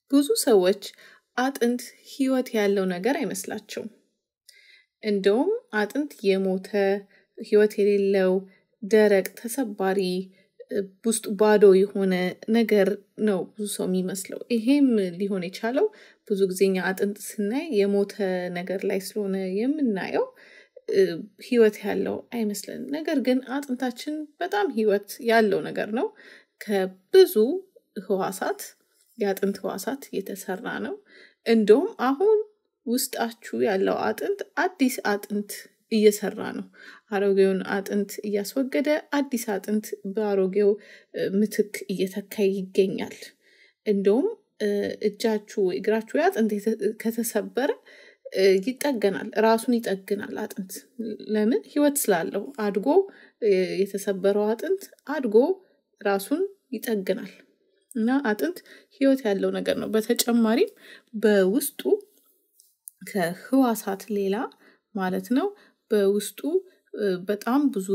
ብዙ ሰዎች አጥንት ህይወት ያለው ነገር አይመስላቸውም። እንደውም አጥንት የሞተ ህይወት የሌለው ደረቅ ተሰባሪ ውስጡ ባዶ የሆነ ነገር ነው ብዙ ሰው የሚመስለው። ይሄም ሊሆን የቻለው ብዙ ጊዜ እኛ አጥንት ስናይ የሞተ ነገር ላይ ስለሆነ የምናየው ህይወት ያለው አይመስለንም። ነገር ግን አጥንታችን በጣም ህይወት ያለው ነገር ነው። ከብዙ ህዋሳት የአጥንት ህዋሳት የተሰራ ነው። እንደውም አሁን ውስጣችሁ ያለው አጥንት አዲስ አጥንት እየሰራ ነው። አሮጌውን አጥንት እያስወገደ አዲስ አጥንት በአሮጌው ምትክ እየተካ ይገኛል። እንደውም እጃችሁ እግራችሁ አጥንት ከተሰበረ ይጠገናል ራሱን ይጠግናል አጥንት ለምን ህይወት ስላለው አድጎ የተሰበረው አጥንት አድጎ ራሱን ይጠግናል። እና አጥንት ህይወት ያለው ነገር ነው። በተጨማሪም በውስጡ ከህዋሳት ሌላ ማለት ነው በውስጡ በጣም ብዙ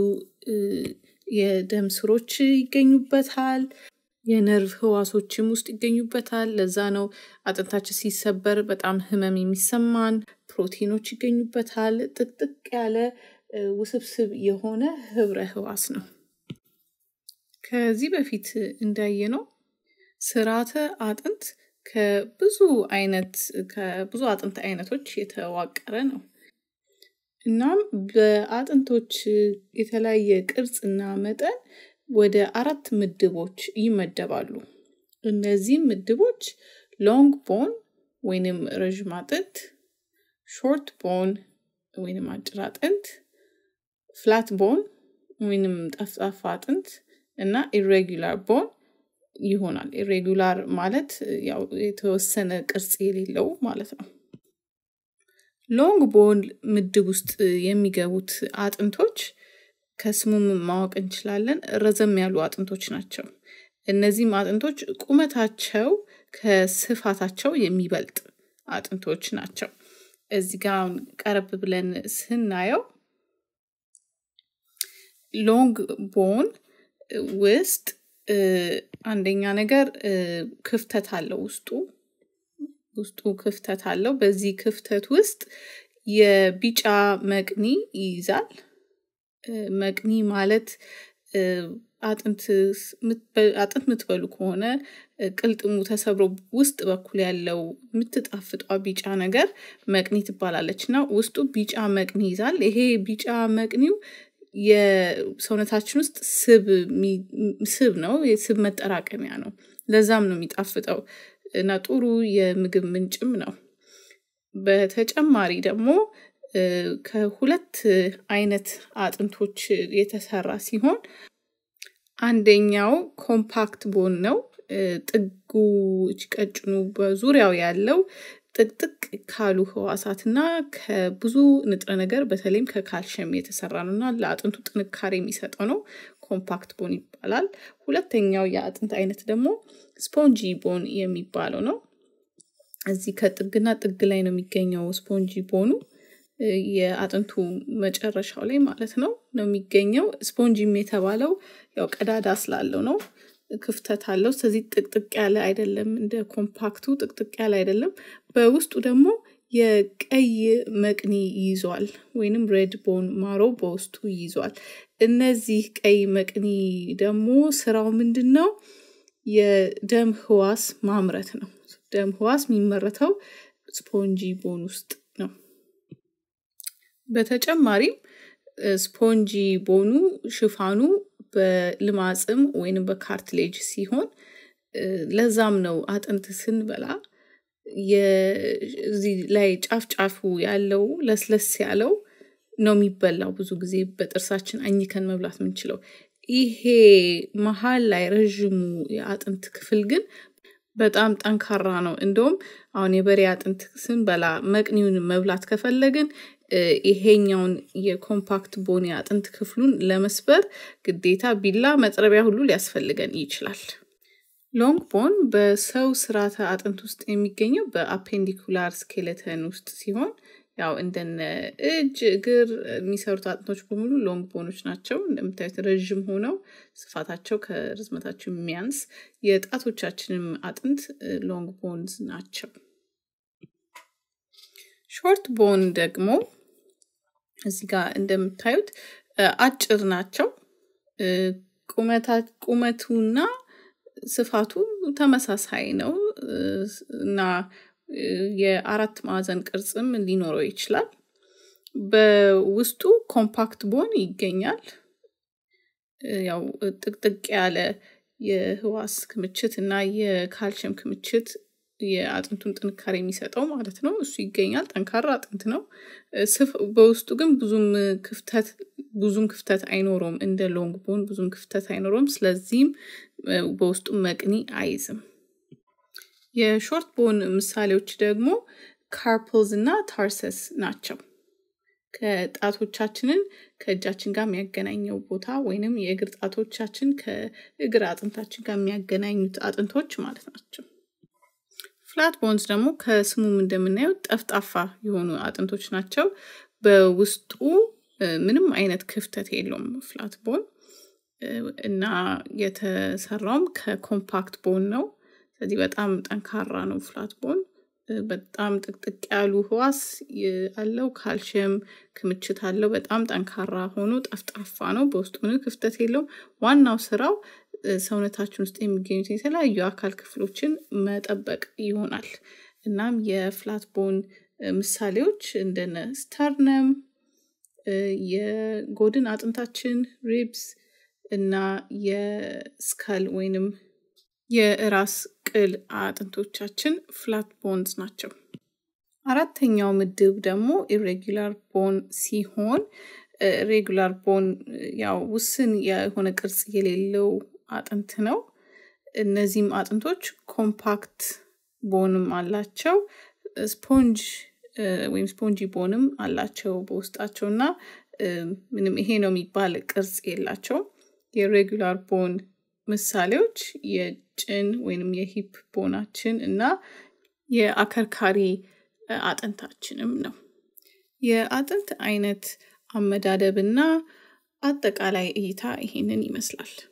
የደም ስሮች ይገኙበታል። የነርቭ ህዋሶችም ውስጥ ይገኙበታል። ለዛ ነው አጥንታችን ሲሰበር በጣም ህመም የሚሰማን። ፕሮቲኖች ይገኙበታል። ጥቅጥቅ ያለ ውስብስብ የሆነ ህብረ ህዋስ ነው። ከዚህ በፊት እንዳየነው ስርዓተ አጥንት ከብዙ አይነት ከብዙ አጥንት አይነቶች የተዋቀረ ነው። እናም በአጥንቶች የተለያየ ቅርጽና መጠን ወደ አራት ምድቦች ይመደባሉ። እነዚህም ምድቦች ሎንግ ቦን ወይንም ረዥም አጥንት፣ ሾርት ቦን ወይንም አጭር አጥንት፣ ፍላት ቦን ወይንም ጠፍጣፋ አጥንት እና ኢሬጉላር ቦን ይሆናል። ኢሬጉላር ማለት ያው የተወሰነ ቅርጽ የሌለው ማለት ነው። ሎንግ ቦን ምድብ ውስጥ የሚገቡት አጥንቶች ከስሙም ማወቅ እንችላለን ረዘም ያሉ አጥንቶች ናቸው። እነዚህም አጥንቶች ቁመታቸው ከስፋታቸው የሚበልጥ አጥንቶች ናቸው። እዚህ ጋር ቀረብ ብለን ስናየው ሎንግ ቦን ውስጥ አንደኛ ነገር ክፍተት አለው ውስጡ ውስጡ ክፍተት አለው። በዚህ ክፍተት ውስጥ የቢጫ መቅኒ ይይዛል። መቅኒ ማለት አጥንት የምትበሉ ከሆነ ቅልጥሙ ተሰብሮ ውስጥ በኩል ያለው የምትጣፍጧ ቢጫ ነገር መቅኒ ትባላለች እና ውስጡ ቢጫ መቅኒ ይዛል። ይሄ ቢጫ መቅኒው የሰውነታችን ውስጥ ስብ ስብ ነው፣ የስብ መጠራቀሚያ ነው። ለዛም ነው የሚጣፍጠው እና ጥሩ የምግብ ምንጭም ነው። በተጨማሪ ደግሞ ከሁለት አይነት አጥንቶች የተሰራ ሲሆን አንደኛው ኮምፓክት ቦን ነው። ጥጉ ቀጭኑ በዙሪያው ያለው ጥቅጥቅ ካሉ ህዋሳት እና ከብዙ ንጥረ ነገር በተለይም ከካልሽየም የተሰራ ነው እና ለአጥንቱ ጥንካሬ የሚሰጠው ነው። ኮምፓክት ቦን ይባላል። ሁለተኛው የአጥንት አይነት ደግሞ ስፖንጂ ቦን የሚባለው ነው። እዚህ ከጥግና ጥግ ላይ ነው የሚገኘው ስፖንጂ ቦኑ የአጥንቱ መጨረሻው ላይ ማለት ነው ነው የሚገኘው። ስፖንጂም የተባለው ያው ቀዳዳ ስላለው ነው። ክፍተት አለው። ስለዚህ ጥቅጥቅ ያለ አይደለም፣ እንደ ኮምፓክቱ ጥቅጥቅ ያለ አይደለም። በውስጡ ደግሞ የቀይ መቅኒ ይዟል፣ ወይንም ሬድ ቦን ማሮ በውስጡ ይዟል። እነዚህ ቀይ መቅኒ ደግሞ ስራው ምንድን ነው? የደም ህዋስ ማምረት ነው። ደም ህዋስ የሚመረተው ስፖንጂ ቦን ውስጥ ነው። በተጨማሪም ስፖንጂ ቦኑ ሽፋኑ በልማጽም ወይንም በካርትሌጅ ሲሆን ለዛም ነው አጥንት ስንበላ እዚህ ላይ ጫፍ ጫፉ ያለው ለስለስ ያለው ነው የሚበላው። ብዙ ጊዜ በጥርሳችን አኝከን መብላት የምንችለው። ይሄ መሀል ላይ ረዥሙ የአጥንት ክፍል ግን በጣም ጠንካራ ነው። እንደውም አሁን የበሬ አጥንት ስንበላ መቅኒውን መብላት ከፈለግን ይሄኛውን የኮምፓክት ቦን የአጥንት ክፍሉን ለመስበር ግዴታ ቢላ መጥረቢያ ሁሉ ሊያስፈልገን ይችላል። ሎንግ ቦን በሰው ስርዓተ አጥንት ውስጥ የሚገኘው በአፔንዲኩላር ስኬሌተን ውስጥ ሲሆን ያው እንደነ እጅ፣ እግር የሚሰሩት አጥንቶች በሙሉ ሎንግ ቦኖች ናቸው። እንደምታዩት ረዥም ሆነው ስፋታቸው ከርዝመታቸው የሚያንስ የጣቶቻችንም አጥንት ሎንግ ቦንዝ ናቸው። ሾርት ቦን ደግሞ እዚህ ጋር እንደምታዩት አጭር ናቸው። ቁመቱና ስፋቱ ተመሳሳይ ነው እና የአራት ማዕዘን ቅርጽም ሊኖረው ይችላል። በውስጡ ኮምፓክት ቦን ይገኛል። ያው ጥቅጥቅ ያለ የህዋስ ክምችት እና የካልሽየም ክምችት የአጥንቱን ጥንካሬ የሚሰጠው ማለት ነው። እሱ ይገኛል። ጠንካራ አጥንት ነው። በውስጡ ግን ብዙም ክፍተት ብዙም ክፍተት አይኖረውም። እንደ ሎንግ ቦን ብዙም ክፍተት አይኖረውም። ስለዚህም በውስጡ መቅኒ አይዝም። የሾርት ቦን ምሳሌዎች ደግሞ ካርፕልዝ እና ታርሰስ ናቸው። ከጣቶቻችንን ከእጃችን ጋር የሚያገናኘው ቦታ ወይንም የእግር ጣቶቻችን ከእግር አጥንታችን ጋር የሚያገናኙት አጥንቶች ማለት ናቸው። ፍላት ቦንስ ደግሞ ከስሙም እንደምናየው ጠፍጣፋ የሆኑ አጥንቶች ናቸው። በውስጡ ምንም አይነት ክፍተት የለውም ፍላት ቦን እና የተሰራውም ከኮምፓክት ቦን ነው። ስለዚህ በጣም ጠንካራ ነው ፍላት ቦን። በጣም ጥቅጥቅ ያሉ ህዋስ አለው። ካልሽየም ክምችት አለው። በጣም ጠንካራ ሆኖ ጠፍጣፋ ነው። በውስጡ ምንም ክፍተት የለውም። ዋናው ስራው ሰውነታችን ውስጥ የሚገኙት የተለያዩ አካል ክፍሎችን መጠበቅ ይሆናል። እናም የፍላት ቦን ምሳሌዎች እንደነ ስተርነም፣ የጎድን አጥንታችን ሪብስ እና የስካል ወይንም የራስ ቅል አጥንቶቻችን ፍላት ቦንስ ናቸው። አራተኛው ምድብ ደግሞ ኢሬጉላር ቦን ሲሆን ሬጉላር ቦን ያው ውስን የሆነ ቅርጽ የሌለው አጥንት ነው። እነዚህም አጥንቶች ኮምፓክት ቦንም አላቸው። ስፖንጅ ወይም ስፖንጂ ቦንም አላቸው በውስጣቸው እና ምንም ይሄ ነው የሚባል ቅርጽ የላቸውም። የሬጉላር ቦን ምሳሌዎች የጭን ወይንም የሂፕ ቦናችን እና የአከርካሪ አጥንታችንም ነው። የአጥንት አይነት አመዳደብ እና አጠቃላይ እይታ ይሄንን ይመስላል።